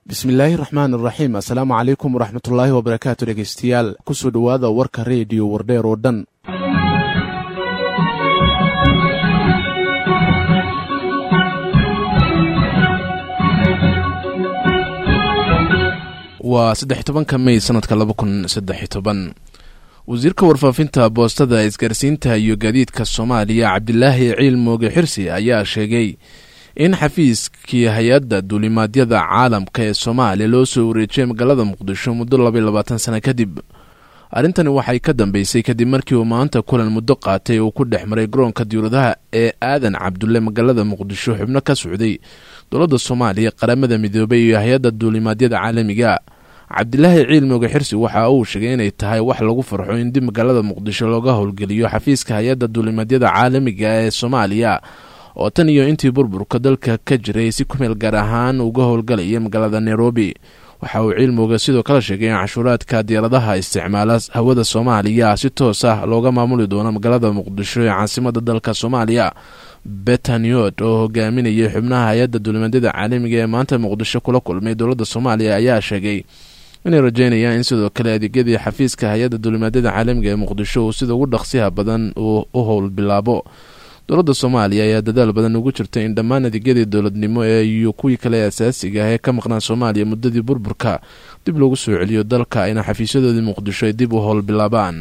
bismillaahi raxmaan iraxiim assalaamu calaykum waraxmatullaahi wabarakaatu dhegeystayaal kusoo dhowaada warka reediyo wardheer oo dhan waa saddex tobanka mey sanadka laba kun saddex toban wasiirka warfaafinta boostada isgaarsiinta iyo gaadiidka soomaaliya cabdilaahi ciil mooge xirsi ayaa sheegay in xafiiskii hay-adda duulimaadyada caalamka ee soomaaliya loo soo wareejiyay magaalada muqdisho muddo labaiy labaatan sano kadib arrintani waxay ka dambeysay kadib markii uu maanta kulan muddo qaatay uu ku dhex maray garoonka diyuuradaha ee aadan cabdulle magaalada muqdisho xubno ka socday dowladda soomaaliya qaramada midoobay iyo hay-adda duulimaadyada caalamiga cabdilaahi ciil mooge xirsi waxa uu sheegay inay tahay wax lagu farxo in dib magaalada muqdisho looga howlgeliyo xafiiska hay-adda duulimaadyada caalamiga ee soomaaliya oo tan iyo intii burburka dalka ka jiray si kumeel gaar ahaan uga howlgalaya magaalada nairobi waxa uu ciilmooga sidoo kale sheegay in cashuuraadka diyaaradaha isticmaala hawada soomaaliya si toos ah looga maamuli doono magaalada muqdisho ee caasimada dalka soomaaliya betaniod oo hogaaminayay xubnaha hay-adda duulimaadyada caalamiga ee maanta muqdisho kula kulmay dowladda soomaaliya ayaa sheegay inay rajeynayaan in sidoo kale adeegyadii xafiiska hay-adda duulimaadyada caalamiga ee muqdisho uu sida ugu dhaqsiha badan uu u howl bilaabo dowladda soomaaliya ayaa dadaal badan ugu jirtay in dhammaan adeegyadii dowladnimo ee iyo kuwii kale asaasiga ah ee ka maqnaa soomaaliya muddadii burburka dib loogu soo celiyo dalka ayna xafiisyadoodii muqdisho ay dib u howl bilaabaan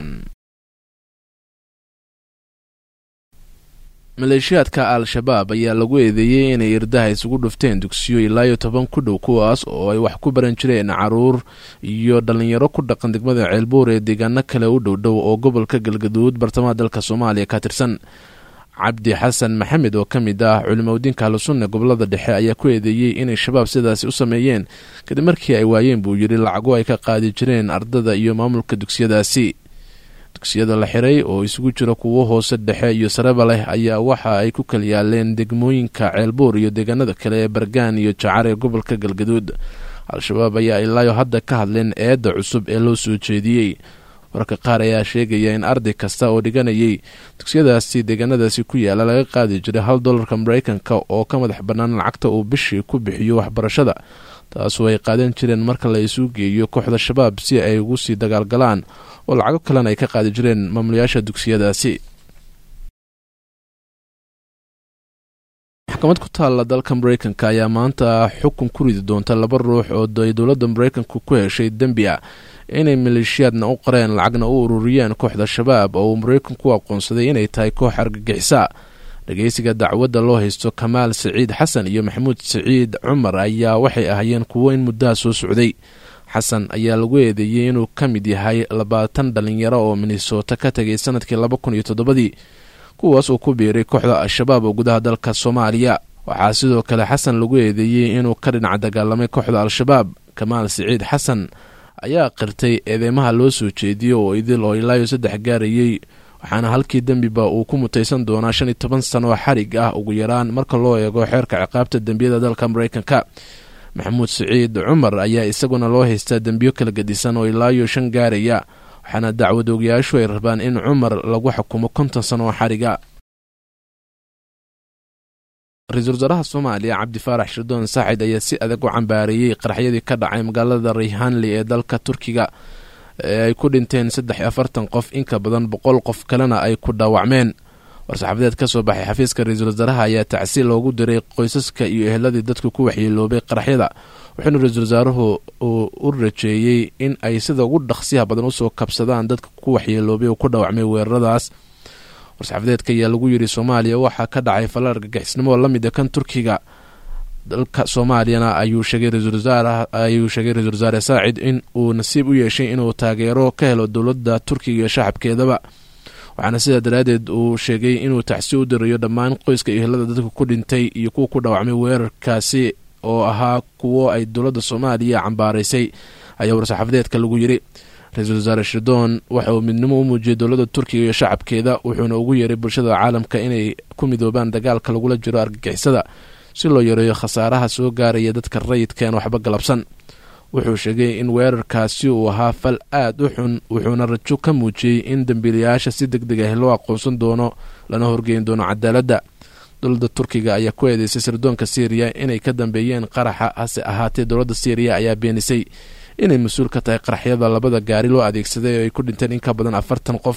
maleeshiyaadka al-shabaab ayaa lagu eedeeyey inay irdaha isugu dhufteen dugsiyo ilaayo toban ku dhow kuwaas oo ay wax ku baran jireen caruur iyo dhallinyaro ku dhaqan degmada ceelbuur ee deegaano kale u dhowdhow oo gobolka galgaduud bartamaha dalka soomaaliya ka tirsan cabdi xasan maxamed oo ka mid ah culimadiinka ahlusunna gobolada dhexe ayaa ku eedeeyey inay shabaab sidaasi u sameeyeen kadib markii ay waayeen buu yidhi lacago ay ka qaadi jireen ardada iyo maamulka dugsiyadaasi dugsiyada la xiray oo isugu jira kuwo hoose dhexe iyo sareba leh ayaa waxa ay ku kala yaaleen degmooyinka ceelbuur iyo deegaanada kale ee bargaan iyo jacar ee gobolka galgaduud al-shabaab ayaa ilaayo hadda ka hadleen eedda cusub ee loo soo jeediyey wararka qaar ayaa sheegaya in arday kasta oo dhiganayay dugsiyadaasi deegaanadaasi ku yaala laga qaadi jiray hal dolarka mareykanka oo ka madax bannaan lacagta uu bishii ku bixiyo waxbarashada taasoo ay qaadan jireen marka la isu geeyo kooxda shabaab si ay ugu sii dagaalgalaan oo lacago kalena ay ka qaadi jireen maamulayaasha dugsiyadaasi maxkamad ku taalla dalka mareykanka ayaa maanta xukun ku ridi doonta laba ruux oo ay dowladda mareykanka ku heshay dembi a inay maleeshiyaadna u qareen lacagna u ururiyeen kooxda shabaab oo uu mareykanku aqoonsaday inay tahay koox argagixisa dhageysiga dacwadda loo haysto kamaal saciid xasan iyo maxamuud saciid cumar ayaa waxay ahaayeen kuwo in muddaha soo socday xasan ayaa lagu eedeeyey inuu ka mid yahay labaatan dhalinyaro oo minnesota ka tegay sanadkii laba kun iyo toddobadii kuwaas uu ku biiray kooxda al-shabaab oo gudaha dalka soomaaliya waxaa sidoo kale xasan lagu eedeeyey inuu ka dhinac dagaalamay kooxda al-shabaab kamaal saciid xasan ayaa qirtay eedeymaha loo soo jeediyey oo idil oo ilaayo saddex gaarayey waxaana halkii dembiba uu ku mutaysan doonaa shan iyo toban sano xarig ah ugu yaraan marka loo eego xeerka ciqaabta dembiyada dalka mareykanka maxamuud saciid cumar ayaa isaguna loo haystaa dembiyo kala gedisan oo ilaayo shan gaaraya waxaana dacwad ogayaashu ay rabaan in cumar lagu xukumo konton sano oo xariga ra-iisul wasaaraha soomaaliya cabdi faarax shirdoon saaxid ayaa si adag u cambaareeyey qaraxyadii ka dhacay magaalada rayhanli ee dalka turkiga ee ay ku dhinteen saddex iyo afartan qof inka badan boqol qof kalena ay ku dhaawacmeen war-saxaafadeed ka soo baxay xafiiska ra-iisul wasaaraha ayaa tacsi loogu diray qoysaska iyo eheladii dadka ku waxyeeloobay qaraxyada wuxuuna ra-iisul wasaaruhu uu u rajeeyey in ay sida ugu dhaqsiyaha badan usoo kabsadaan dadka ku waxyeeloobay oo ku dhaawacmay weeraradaas war-saxaafadeedka ayaa lagu yidhi soomaaliya waxaa ka dhacay falla argagixisnimo oo lamid a kan turkiga dalka soomaaliyana ayuu sheegay ra-isul wasaare saacid in uu nasiib u yeeshay inuu taageero ka helo dowladda turkiga iyo shacabkeedaba waxaana sidaa daraaddeed uu sheegay inuu tacsi u dirayo dhammaan qoyska iyo helada dadka ku dhintay iyo kuwa ku dhaawacmay weerarkaasi oo ahaa kuwo ay dowladda soomaaliya cambaaraysay ayaa war-saxaafadeedka lagu yidhi ra-iisul wasaare shirdoon waxa uu midnimo u muujiyey dowladda turkiga iyo shacabkeeda wuxuuna ugu yeeray bulshada caalamka inay ku midoobaan dagaalka lagula jiro argagixisada si loo yareeyo khasaaraha soo gaaraya dadka rayidkaen waxba galabsan wuxuu sheegay in weerarkaasi uu ahaa fal aad u xun wuxuuna rajo ka muujiyey in dembiilayaasha si deg deg ah loo aqoonsan doono lana horgeyn doono cadaaladda dowladda turkiga ayaa ku eedeysay sirdoonka syriya inay ka dambeeyeen qaraxa hase ahaatee dowladda syriya ayaa beenisay inay mas-uul ka tahay qaraxyada labada gaari loo adeegsaday oo ay ku dhinteen in ka badan afartan qof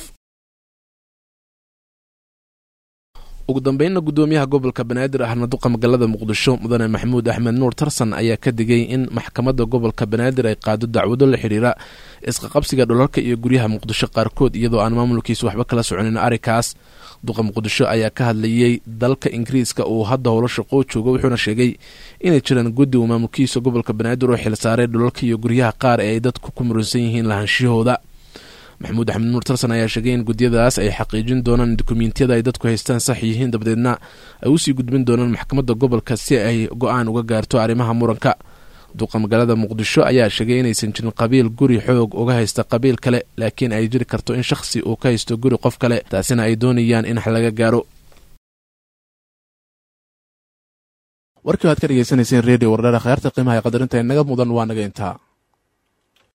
ugu dambeynna guddoomiyaha gobolka banaadir ahna duqa magaalada muqdisho mudane maxamuud axmed nuur tarsan ayaa ka digay in maxkamadda gobolka banaadir ay qaado dacwado la xidhiira isqaqabsiga dholalka iyo guryaha muqdisho qaarkood iyadoo aan maamulkiisu waxba kala soconin arrinkaas duqa muqdisho ayaa ka hadlayey dalka ingiriiska uu hadda howlo shaqoo joogo wuxuuna sheegay inay jiraan guddi uu maamulkiisa gobolka banaadir oo xilsaaray dholalka iyo guryaha qaar ee ay dadku ku muransan yihiin lahaanshiyahooda maxamuud axmed nuur tarsan ayaa sheegay in gudyadaas ay xaqiijin doonaan in dukumiintiyada ay dadku haystaan sax yihiin dabadeedna ay usii gudbin doonaan maxkamadda gobolka si ay go-aan uga gaarto arrimaha muranka duqa magaalada muqdisho ayaa sheegay inaysan jirin qabiil guri xoog uga haysta qabiil kale laakiin ay jiri karto in shakhsi uu ka haysto guri qof kale taasina ay doonayaan in laga gaaro warkii waad ka dhegeysanayseen redio wardhaha khayaarta qiimaha ee qadarinta inaga mudan waa naga intaa